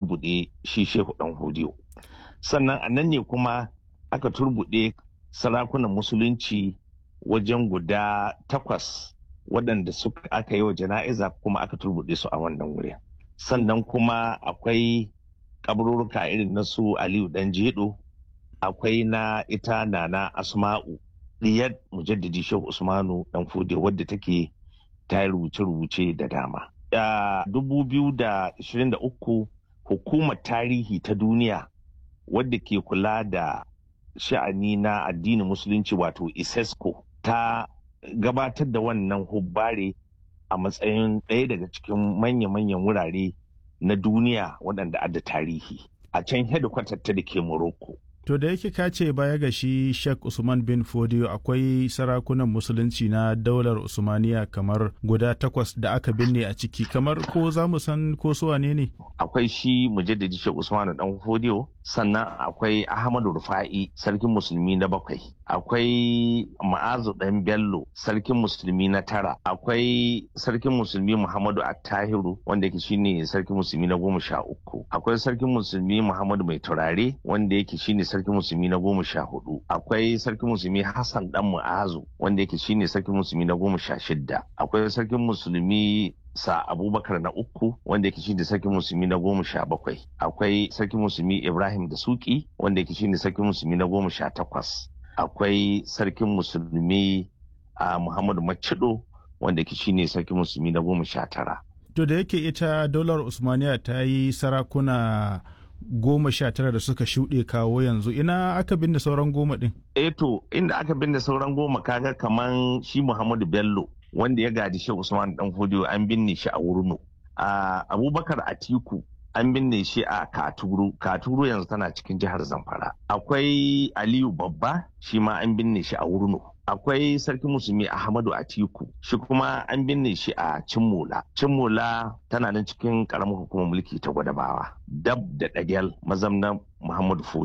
turbuɗe shi shehu ɗan hodiyo sannan a nan ne kuma aka turbuɗe sarakunan musulunci wajen guda takwas waɗanda suka aka yi wa jana'iza kuma aka turbuɗe su a wannan wurin sannan kuma akwai kaburruka irin na su aliyu dan jedo akwai na ita nana asma'u diyar mujaddidi shehu usmanu dan fude wadda take ta rubuce-rubuce da dama a 2023 hukumar tarihi ta duniya wadda ke kula da sha'ani na addinin musulunci wato isesco ta gabatar da wannan hubbare a matsayin ɗaya daga cikin manya-manyan wurare na duniya waɗanda adda tarihi a can hedikwatar ta da ke Morocco. To da yake ka ce baya ga shi Sheikh Usman bin Fodio akwai sarakunan musulunci na daular Usmaniya kamar guda takwas da aka binne a ciki kamar ko za mu san ko su wane ne? Akwai shi mujaddadi Sheikh Usman dan Fodio sannan akwai Ahmadu Rufa'i sarkin musulmi na bakwai akwai Ma'azu dan Bello sarkin musulmi na tara akwai sarkin musulmi Muhammadu Attahiru wanda yake shine sarkin musulmi na goma sha uku akwai sarkin musulmi Muhammadu Mai Turare wanda yake shine sarkin musulmi na goma sha hudu akwai sarkin musulmi hassan dan mu'azu wanda yake shine sarkin musulmi na goma sha shidda akwai sarkin musulmi sa abubakar na uku wanda yake shine sarkin musulmi na goma sha bakwai akwai sarkin musulmi ibrahim da suki wanda yake shine sarkin musulmi na goma sha takwas akwai sarkin musulmi a muhammadu macido wanda yake shine sarkin musulmi na goma sha tara to da yake ita daular usmaniya ta yi sarakuna goma sha tara da suka shuɗe kawo yanzu ina aka binne sauran goma ɗin? Eh to inda aka binne sauran goma kaga kaman shi Muhammadu Bello wanda ya gadi shi Usman Dan Fodiyo an binne shi a Wurno. A Abubakar Atiku an binne shi a Katuru. Katuru yanzu tana cikin jihar Zamfara. Akwai Aliyu Babba shi ma an binne shi a Wurno. akwai sarki musulmi ahmadu atiku shi kuma an binne shi a cimmola cimmola tana nan cikin karamar hukumar mulki ta gwadabawa dab da dagel mazamnan muhammadu